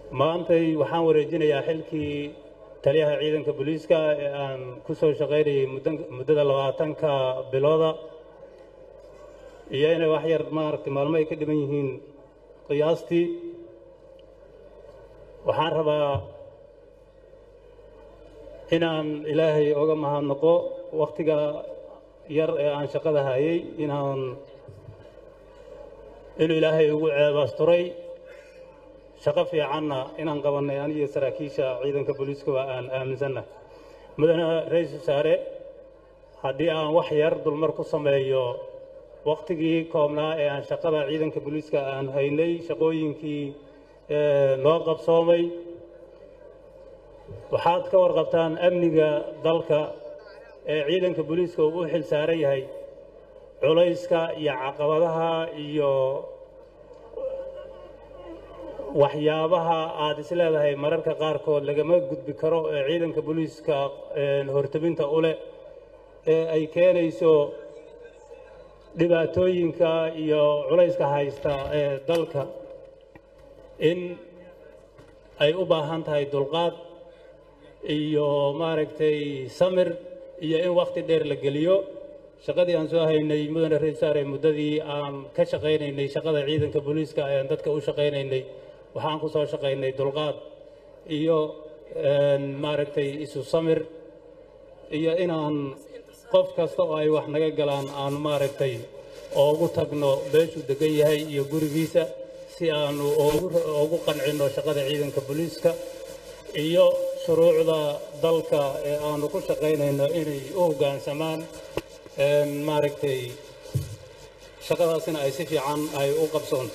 maantay waxaan wareejinayaa xilkii taliyaha ciidanka booliiska ee aan ku soo shaqaynayay muddada labaatanka bilooda iyo inay wax yar maaragtay maalmo ay ka dhiman yihiin qiyaastii waxaan rabaa inaan ilaahay oga mahadnaqo wakhtiga yar ee aan shaqada hayay inaan inuu ilaahay ugu ceebaasturay shaqo fiicanna inaan qabannay aniyo saraakiisha ciidanka booliiskaba aan aaminsannahay mudane ra-iisul wasaare haddii aan wax yar dulmar ku sameeyo wakhtigii koobnaa ee aan shaqada ciidanka booliiska aan haynay shaqooyinkii noo qabsoomay waxaad ka warqabtaan amniga dalka ee ciidanka booliiska uu u xil saaran yahay culayska iyo caqabadaha iyo waxyaabaha aad is leedahay mararka qaarkood lagama gudbi karo ee ciidanka booliiska hortabinta u leh ee ay keenayso dhibaatooyinka iyo culayska haysta ee dalka in ay u baahan tahay dulqaad iyo maaragtay samir iyo in wakhti dheer la geliyo shaqadii aan soo haynay mudane ra-iisaare muddadii aan ka shaqaynaynay shaqada ciidanka booliiska ayaan dadka u shaqaynaynay waxaan ku soo shaqaynay dulqaad iyo maaragtay isu samir iyo inaan qof kasta oo ay wax naga galaan aan maaragtay oogu tagno meeshuu degan yahay iyo gurigiisa si aanu ugu qancinno shaqada ciidanka booliiska iyo shuruucda dalka ee aanu ku shaqaynayno inay u hoggaansamaan maaragtay shaqadaasina ay si fiican ay u qabsoonto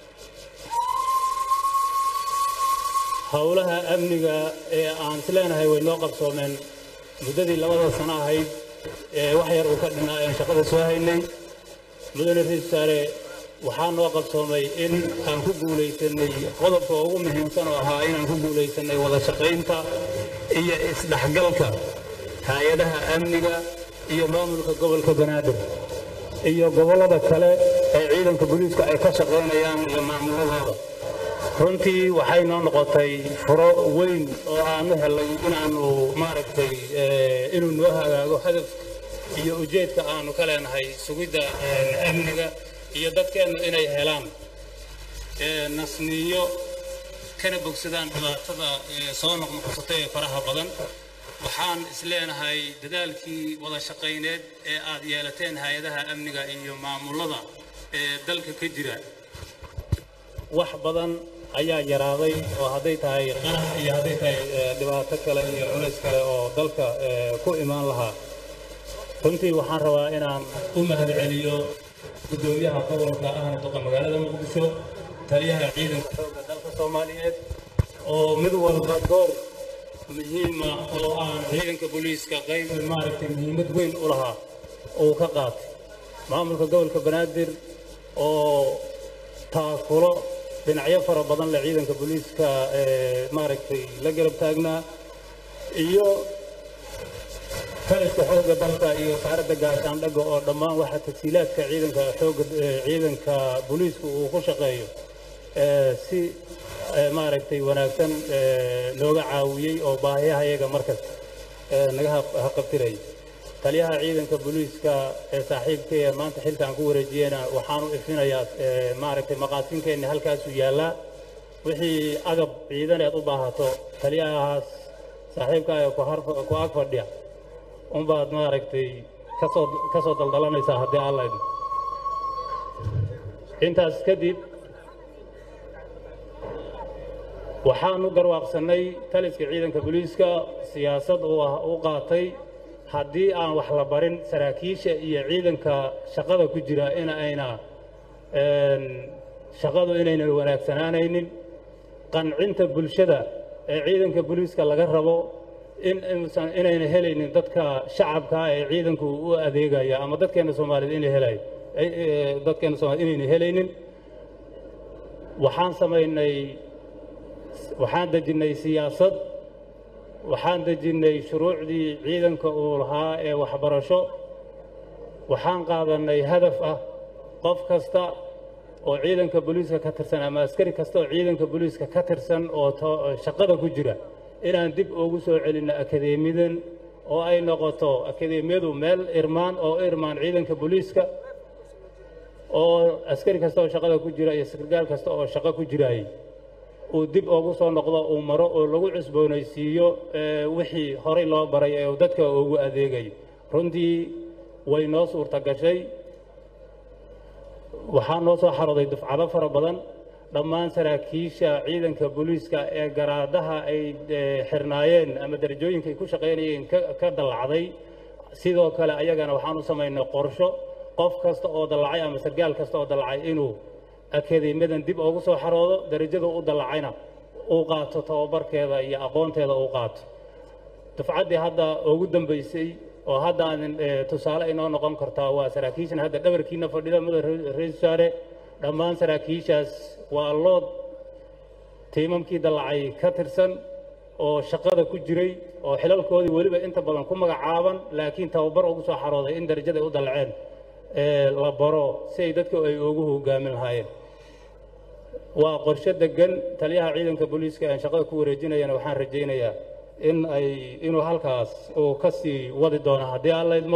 howlaha amniga ee aan is leenahay way noo qabsoomeen muddadii labada sano ahayd ee wax yar uu ka dhinaa aan shaqada soo haynay mudane ra-iisul wasaare waxaa noo qabsoomay in aan ku guulaysanay qodobka ugu muhiimsan oo ahaa inaan ku guulaysanay wada shaqaynta iyo isdhexgalka hay-adaha amniga iyo maamulka gobolka banaadir iyo gobollada kale ee ciidanka booliiska ay ka shaqaynayaan iyo maamuladooda runtii waxay noo noqotay furo weyn oo aanu helay inaanu maaragtay inuu noo hagaago hadaf iyo ujeedka aanu ka leenahay sugidda amniga iyo dadkeennu inay helaan nasniyo kana bogsadaan dhibaatada soo noqnoqosatay ee faraha badan waxaan is leenahay dadaalkii wada shaqayneed ee aad yeelateen hay-adaha amniga iyo maamulada ee dalka ka jira wax badan ayaa yaraaday oo hadday tahay qarax iyo hadday tahay dhibaato kale iyo culays kale oo dalka ku imaan lahaa runtii waxaan rabaa inaan u mahadceliyo guddoomiyaha gobolka ahna duqa magaalada muqdisho taliyaha ciidanka xoogga dalka soomaaliyeed oo mid walba door muhiima oo aan ciidanka booliiska qayb maaragtay muhiimad weyn u lahaa uu ka qaatay maamulka gobolka banaadir oo taakulo dhinacyo fara badan leh ciidanka booliiska maaragtay la garab taagnaa iyo taliska xoogga dalka iyo wasaaradda gaashaandhaga oo dhammaan waxa tasiilaadka ciidanka xoogga ciidanka booliisku uu ku shaqeeyo si maaragtay wanaagsan looga caawiyey oo baahiyaha iyaga markasta naga haqabtirayay taliyaha ciidanka booliiska ee saaxiibkaya maanta xilkaan ku wareejiyeyna waxaan u ifinayaa maaragtay maqaasinkeeni halkaasuu yaallaa wixii agab ciidaneed u baahato taliyahaas saaxiibkaaga ku ag fadhiya unbaad maaragtay kasoo ka soo daldalanaysaa haddii alla idin intaas kadib waxaanu garwaaqsannay taliska ciidanka booliiska siyaasad uu ah u qaatay haddii aan wax la barin saraakiisha iyo ciidanka shaqada ku jira in ayna shaqadu inaynan wanaagsanaanaynin qancinta bulshada ee ciidanka booliiska laga rabo in uusan inayna helaynin dadka shacabka ee ciidanku u adeegaya ama dadkeena Soomaaliyeed inay helayo dadkeena Soomaaliyeed inayna helaynin waxaan samaynay waxaan dejinay siyaasad waxaan dejinnay shuruucdii ciidanka uu lahaa ee waxbarasho waxaan qaadanay hadaf ah qof kasta oo ciidanka booliiska ka tirsan ama askari kasta oo ciidanka booliiska ka tirsan oo shaqada ku jira inaan dib ugu soo celinno akadeemiyadan oo ay noqoto akadeemiyadu meel irmaan oo irmaan ciidanka booliiska oo askari kasta oo shaqada ku jira iyo sargaal kasta oo shaqo ku jiraayey uu dib ugu soo noqdo uu maro oo lagu cusboonaysiiyo wixii horay loo baray ee uu dadka ugu adeegayo runtii way noo suurta gashay waxaa noo soo xarooday dufcado fara badan dhammaan saraakiisha ciidanka booliiska ee garaadaha ay xirnaayeen ama darajooyinka ay ku shaqaynayeen ka dallacday sidoo kale ayagana waxaan u samaynay qorsho qof kasta oo dallacay ama sargaal kasta oo dallacay inuu akadeemiyadan dib ugu soo xaroodo darajada u dallacayna uu qaato tababarkeeda iyo aqoonteeda uu qaato dufcaddii hadda ugu dambaysay oo hadda aadin tusaale inoo noqon kartaa waa saraakiishan hadda dhabarkiina fadhida mudane ra-iisul wasaare dhammaan saraakiishaas waa lood tiimamkii dallacay ka tirsan oo shaqada ku jiray oo xilalkoodii weliba inta badan ku magacaaban laakiin tababar ugu soo xarooday in darajada ay u dallaceen la baro si ay dadka ay ugu hogaamin lahaayeen waa qorshe degan taliyaha ciidanka booliiska aan shaqada ku wareejinayana waxaan rajaynayaa in ay inuu halkaas uu ka sii wadi doono haddii aan laydmo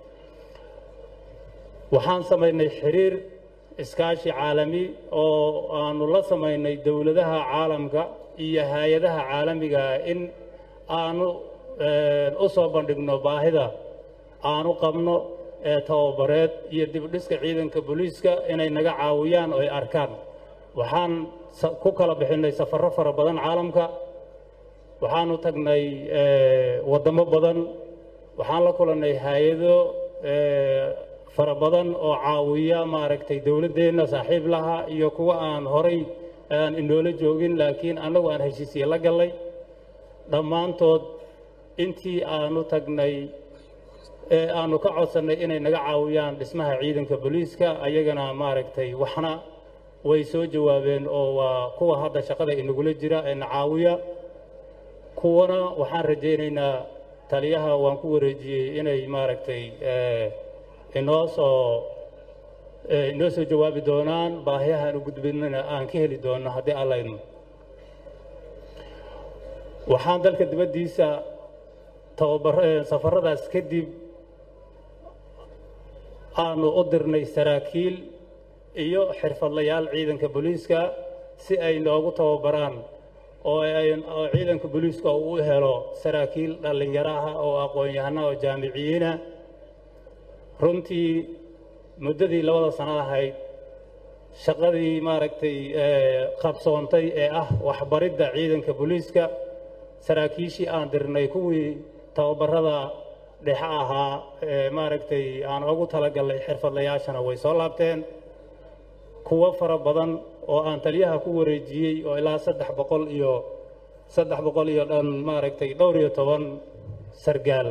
waxaan samaynay xiriir iskaashi caalami oo aanu la samaynay dowladaha caalamka iyo hay-adaha caalamiga in aanu u soo bandhigno baahida aanu qabno ee tababareed iyo dibdhiska ciidanka booliiska inay naga caawiyaan oo ay arkaan waxaan ku kala bixinay safarro fara badan caalamka waxaanu tagnay waddamo badan waxaan la kulannay hay-ado fara badan oo caawiya maaragtay dowladdeenna saaxiib laha iyo kuwa aan horay aan inoola joogin laakiin annagu aan heshiisiye la gallay dhammaantood intii aanu tagnay ee aanu ka codsannay inay naga caawiyaan dhismaha ciidanka booliiska ayagana maaragtay waxna way soo jawaabeen oo waa kuwa hadda shaqada inagula jira ee na caawiya kuwana waxaan rajaynaynaa taliyaha waan ku wareejiyey inay maaragtay inoo soo inoo soo jawaabi doonaan baahiyahaan u gudbinana aan ka heli doono haddii allaydno waxaan dalka dibaddiisa tababar safaradaas kadib aanu u dirnay saraakiil iyo xirfadlayaal ciidanka booliiska si ay noogu tababaraan oo oo ciidanka booliiska uu u helo saraakiil dhallinyaro ah oo aqoon-yahana oo jaamiciyiina runtii muddadii labada sanad ahayd shaqadii maaragtay qabsoontay ee ah waxbaridda ciidanka booliiska saraakiishii aan dirnay kuwii tababarada dhexe ahaa ee maaragtay aan ugu talagallay xirfadlayaashana way soo laabteen kuwo fara badan oo aan taliyaha ku wareejiyey oo ilaa saddex boqol iyo saddex boqol iyo dhan maaragtay dhowr iyo toban sargaal